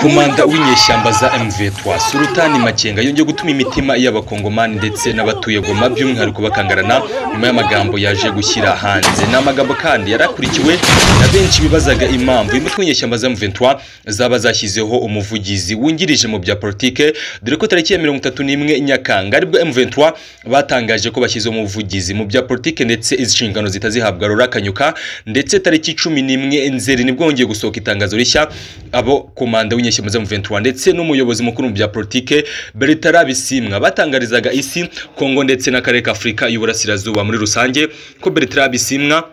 komanda w'inyeshyamba za MV3 Sultani Makenga yongeye gutuma imitima y'abakongomani ndetse n'abatuye Goma by'umwihariko bakangarana nyuma y'amagambo yaje gushyira hanze ni amagambo kandi yarakurikiwe na benshi bibazaga impamvu uyu mutwe w'inyeshyamba za M23 zaba zashyizeho umuvugizi wungirije mu bya politike dore ko tariki ya mirongo itatu n'imwe Nyakanga aribwo M23 batangaje ko bashyize umuvugizi mu bya politike ndetse izi nshingano zitazihabwa Laurent Kanyuka ndetse tariki cumi n'imwe Nzeri nibwo hongeye gusohoka itangazo rishya abo komanda w'inyeshyamba za M23 ndetse n'umuyobozi mukuru mu bya politike Bertara Bisimwa batangarizaga isi Kongo ndetse n'akarere k'Afurika y'Uburasirazuba muri rusange ko Bertara Bisimwa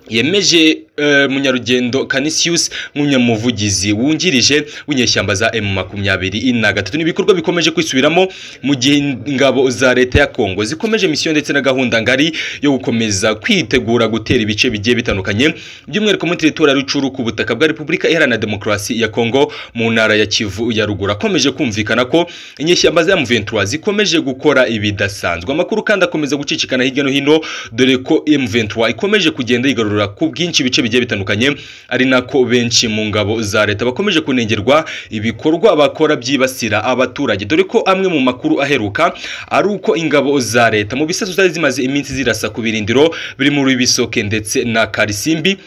yemeje uh, munyarugendo Canisius nk'umunyamuvugizi wungirije w'inyeshyamba za M23 na gatatu n'ibikorwa bikomeje kwisubiramo mu gihe ingabo za leta ya Kongo zikomeje misiyo ndetse na gahunda ngari yo gukomeza kwitegura gutera ibice bigiye bitandukanye by'umwihariko muri teritora Rucuru ku butaka bwa Repubulika Iharanira Demokarasi ya Kongo mu ntara ya Kivu ya ruguru akomeje kumvikana ko inyeshyamba za M23 zikomeje gukora ibidasanzwe amakuru kandi akomeza gucicikana hirya no hino dore ko M23 ikomeje kugenda yigarura ku bwinshi bice bigiye bitandukanye ari nako benshi mu ngabo za leta bakomeje kunengerwa ibikorwa bakora byibasira abaturage dore ko amwe mu makuru aheruka ari uko ingabo za leta mu bisasu zari zimaze iminsi zirasa ku birindiro biri muri bisoke ndetse na karisimbi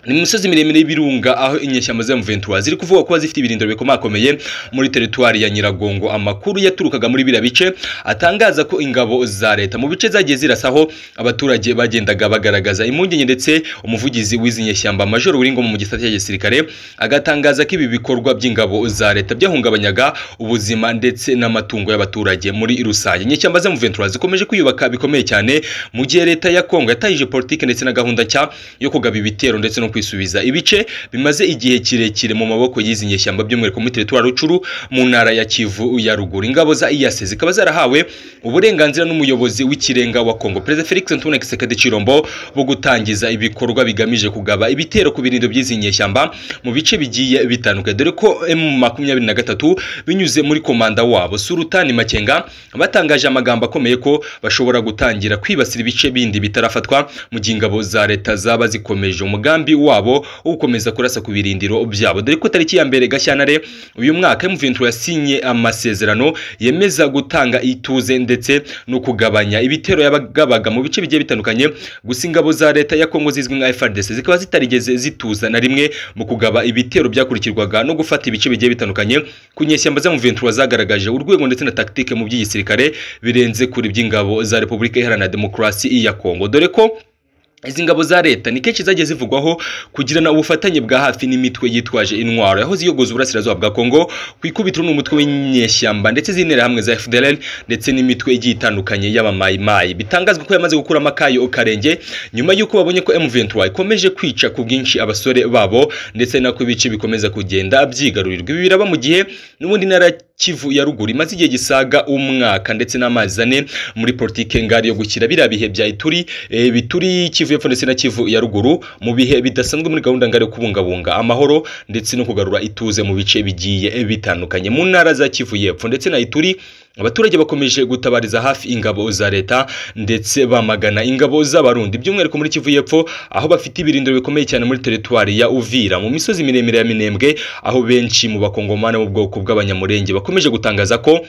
ni imisozi miremire y'ibirunga aho inyeshyamba za M23 ziri kuvuga ko zifite ibirindiro bikomakomeye muri teritwari ya Nyiragongo amakuru yaturukaga muri biriya bice atangaza ko ingabo za leta mu bice zagiye zirasaho abaturage bagendaga bagaragaza impungenge ndetse umuvugizi w'izi nyeshyamba Major Wiringo mu gisata cya gisirikare agatangaza ko ibi bikorwa by'ingabo za leta byahungabanyaga ubuzima ndetse n'amatungo y'abaturage muri rusange inyeshyamba za M23 zikomeje kwiyubaka bikomeye cyane mu gihe leta ya Kongo yatangije politike ndetse na gahunda cya yo kugaba ibitero ndetse no kwisubiza ibice bimaze igihe kirekire mu maboko y'izi nyeshyamba by'umwihariko muri teritwari Rucuru mu ntara ya Kivu ya ruguru ingabo za IAS zikaba zarahawe uburenganzira n'umuyobozi w'ikirenga wa Kongo Perezida Felix Antoine Kisekedi Chirombo bo gutangiza ibikorwa bigamije kugaba ibitero ku birindo by'izi nyeshyamba mu bice bigiye bitandukanye dore ko M23 binyuze muri komanda wabo Sultani Makenga batangaje amagambo akomeye ko bashobora gutangira kwibasira ibice bindi bitarafatwa mu gihe ingabo za leta zaba zikomeje umugambi wabo wo gukomeza kurasa ku birindiro byabo dore ko tariki ya mbere Gashyantare uyu mwaka M23 yasinye amasezerano yemeza gutanga ituze ndetse no kugabanya ibitero yabagabaga mu bice bigiye bitandukanye gusa ingabo za leta ya Kongo zizwi nka FARDC zikaba zitarigeze zituza na rimwe mu kugaba ibitero byakurikirwaga no gufata ibice bigiye bitandukanye ku nyeshyamba za M23 zagaragaje urwego ndetse na tactique mu by'igisirikare birenze kuri by'ingabo za Repubulika Iharanira Demokarasi ya Kongo dore ko izi ngabo za leta ni kenshi zagiye zivugwaho kugirana ubufatanye bwa hafi n'imitwe yitwaje intwaro yaho ziyogoza uburasirazuba bwa Kongo ku ikubitiro n'umutwe w'inyeshyamba ndetse z'intera hamwe za FDLR ndetse n'imitwe igiye itandukanye y'abamayimayi bitangazwa ko yamaze gukura amakayo karenge nyuma y'uko babonye ko M23 ikomeje kwica ku bwinshi abasore babo ndetse nako ibice bikomeza kugenda byigarurirwa ibi biraba mu gihe n'ubundi ntara Kivu ya ruguru imaze igihe gisaga umwaka ndetse n'amazi ane muri politike ngari yo gukira biriya bihe bya ituri e, bituri Kivu y'epfo ndetse na Kivu ya ruguru mu bihe bidasanzwe muri gahunda ngari yo kubungabunga amahoro ndetse no kugarura ituze mu bice bigiye bitandukanye mu ntara za Kivu y'epfo ndetse na Ituri abaturage bakomeje gutabariza hafi ingabo za leta ndetse bamagana ingabo z'abarundi by'umwihariko muri Kivu y'epfo aho bafite ibirindiro bikomeye cyane muri teritwari ya Uvira mu misozi miremire ya Minembwe aho benshi mu bakongomana mu bwoko bw'abanyamurenge bakomeje gutangaza ko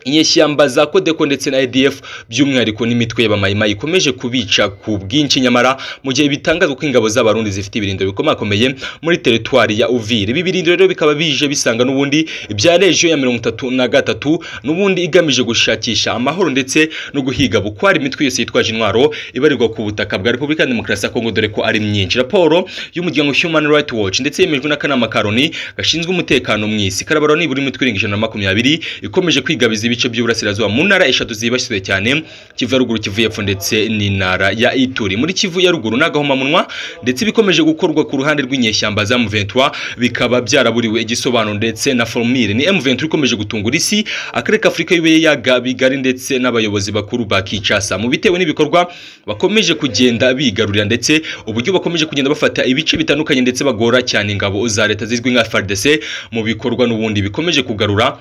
inyeshyamba za Kodeko ndetse na ADF by'umwihariko n'imitwe y'abamahima ikomeje kubica ku bwinshi nyamara mu gihe bitangazwa ko ingabo z'abarundi zifite ibirindiro bikomakomeye muri teritwari ya Uvira ibi birindiro rero bikaba bije bisanga n'ubundi ibya region ya mirongo itatu na gatatu n'ubundi igamije gushakisha amahoro ndetse no guhiga bukwari imitwe yose yitwaje intwaro ibarirwa ku butaka bwa Repubulika Demokarasi ya Kongo dore ko ari myinshi raporo y'umuryango Human Rights Watch ndetse yemejwe n'akanama ka Loni gashinzwe umutekano mu isi karabarwa nibura imitwe irenga ijana na makumyabiri ikomeje kwigabiza ibice by'uburasirazuba mu ntara eshatu zibasiwe cyane Kivu ya ruguru Kivu y'epfo ndetse n'intara ya Ituri muri Kivu ya ruguru n'agahomamunwa ndetse bikomeje gukorwa ku ruhande rw'inyeshyamba za M23 bikaba byaraburiwe igisobanuro ndetse na formule ni M23 ikomeje gutungura isi akarere k'Afurika y'Ibiyaga bigari ndetse n'abayobozi bakuru ba Kinshasa mu bitewe n'ibikorwa bakomeje kugenda bigarurira ndetse uburyo bakomeje kugenda bafata ibice bitandukanye ndetse bagora cyane ingabo za leta zizwi nka FARDC mu bikorwa n'ubundi bikomeje kugarura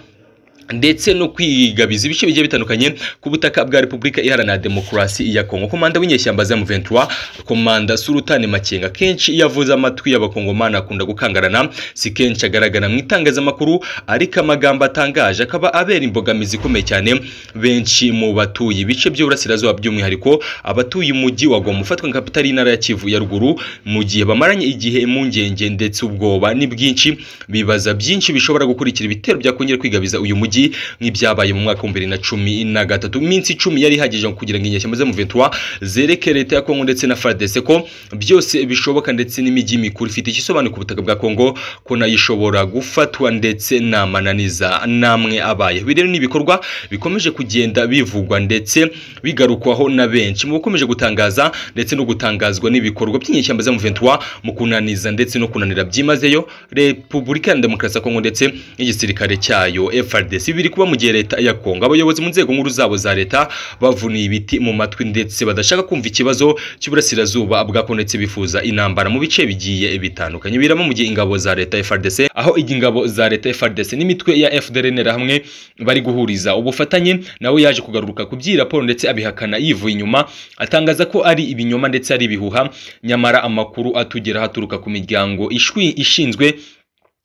ndetse no kwigabiza ibice bigiye bitandukanye ku butaka bwa Repubulika Iharanira Demokarasi ya Kongo. Komanda w'inyeshyamba za M23 Komanda Sultani Makenga kenshi iyo avuze amatwi y'abakongomani akunda gukangarana, si kenshi agaragara mu itangazamakuru ariko amagambo atangaje akaba abera imbogamizi ikomeye cyane benshi mu batuye ibice by'uburasirazuba by'umwihariko abatuye umujyi wa Goma ufatwa nka kapitali y'intara ya Kivu ya ruguru mu gihe bamaranye igihe impungenge ndetse ubwoba ni bwinshi bibaza byinshi bishobora gukurikira ibitero byakongera kwigabiza uyu mujyi mujyi nk'ibyabaye mu mwaka wa bibiri na cumi na gatatu iminsi icumi yari ihagije kugira ngo inyeshyamba zo mu ventura zereke leta ya kongo ndetse na fardese ko byose bishoboka ndetse n'imijyi mikuru ifite igisobanuro ku butaka bwa kongo ko nayo ishobora gufatwa ndetse n'amananiza namwe abaye ibi rero ni ibikorwa bikomeje kugenda bivugwa ndetse bigarukwaho na benshi mu bakomeje gutangaza ndetse no gutangazwa n'ibikorwa by'inyeshyamba zo mu ventura mu kunaniza ndetse no kunanira byimazeyo repubulika ya demokarasi ya kongo ndetse n'igisirikare cyayo frd si biri kuba mu gihe leta ya Kongo abayobozi mu nzego nkuru zabo za leta bavuniye ibiti mu matwi ndetse badashaka kumva ikibazo cy'uburasirazuba bwakondetse bifuza inambara mu bice bigiye bitandukanye biramo mu gihe ingabo za leta FARDC aho ingabo za leta FARDC n'imitwe ya FDLNR hamwe bari guhuriza ubufatanye nawe yaje kugaruka ku by'iraporo ndetse abihakana yivuye inyuma atangaza ko ari ibinyoma ndetse ari ibihuha nyamara amakuru atugera haturuka ku miryango ishwi ishinzwe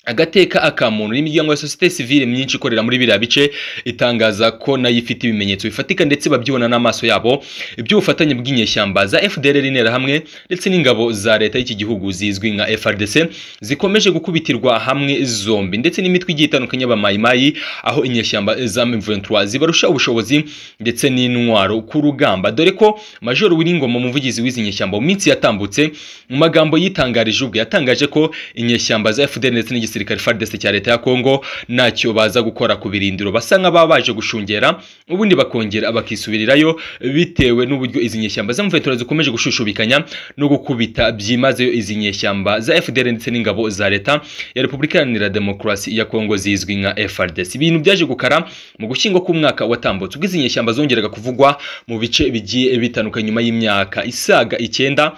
agateka akamuntu n'imiryango ya sosiyete sivile myinshi ikorera muri biriya bice itangaza ko nayo ifite ibimenyetso bifatika ndetse babyibona n'amaso yabo iby'ubufatanye bw'inyeshyamba za FDLR interahamwe ndetse n'ingabo za leta y'iki gihugu zizwi nka FRDC zikomeje gukubitirwa hamwe zombi ndetse n'imitwe igiye itandukanye y'abamayimayi aho inyeshyamba za M23 zibarusha ubushobozi ndetse n'intwaro ku rugamba dore ko Major Wiringoma umuvugizi w'izi nyeshyamba mu minsi yatambutse mu magambo yitangarije ubwe yatangaje ko inyeshyamba za FDLR ndetse n'igisirikare gisirikare FARDC cya leta ya Kongo ntacyo baza gukora ku birindiro basa nk'ababa baje gushungera ubundi bakongera bakisubirirayo bitewe n'uburyo izi nyeshyamba za mventura zikomeje gushushubikanya no gukubita byimazeyo izi nyeshyamba za FDL ndetse n'ingabo za leta ya Repubulika Iharanira Demokarasi ya Kongo zizwi nka FARDC ibintu byaje gukara mu gushyingo k'umwaka watambutse ubwo izi nyeshyamba zongeraga kuvugwa mu bice bigiye bitandukanye nyuma y'imyaka isaga icyenda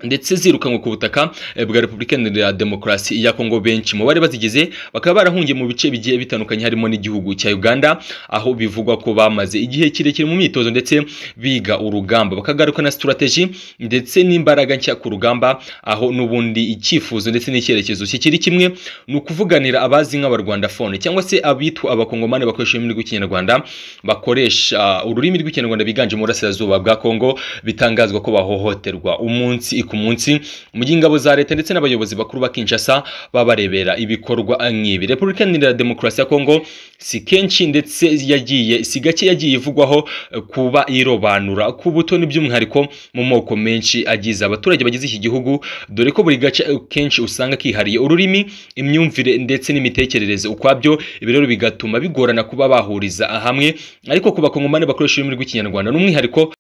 ndetse zirukanwe ku butaka bwa Repubulika Iharanira Demokarasi ya Kongo benshi mu bari bazigize bakaba barahungiye mu bice bigiye bitandukanye harimo n'igihugu cya Uganda aho bivugwa ko bamaze igihe kirekire mu myitozo ndetse biga urugamba bakagaruka na strategy ndetse n'imbaraga nshya ku rugamba aho n'ubundi icyifuzo ndetse n'icyerekezo kikiri kimwe ni ukuvuganira abazi nk'abarwandafone cyangwa se abitwa abakongomani bakoresha ururimi rw'ikinyarwanda bakoresha ururimi rw'ikinyarwanda biganje mu burasirazuba bwa Kongo bitangazwa ko bahohoterwa umunsi ku munsi mu gihe ingabo za leta ndetse n'abayobozi bakuru ba Kinshasa babarebera ibikorwa nk'ibi Repubulika Iharanira Demokarasi ya Kongo si kenshi ndetse yagiye si gake yagiye ivugwaho kuba irobanura ku butoni by'umwihariko mu moko menshi agize abaturage bagize iki gihugu dore ko buri gace kenshi usanga kihariye ururimi imyumvire ndetse n'imitekerereze ukwabyo ibi rero bigatuma bigorana kuba bahuriza hamwe ariko ku bakongomani bakoresha ururimi rw'ikinyarwanda n'umwihariko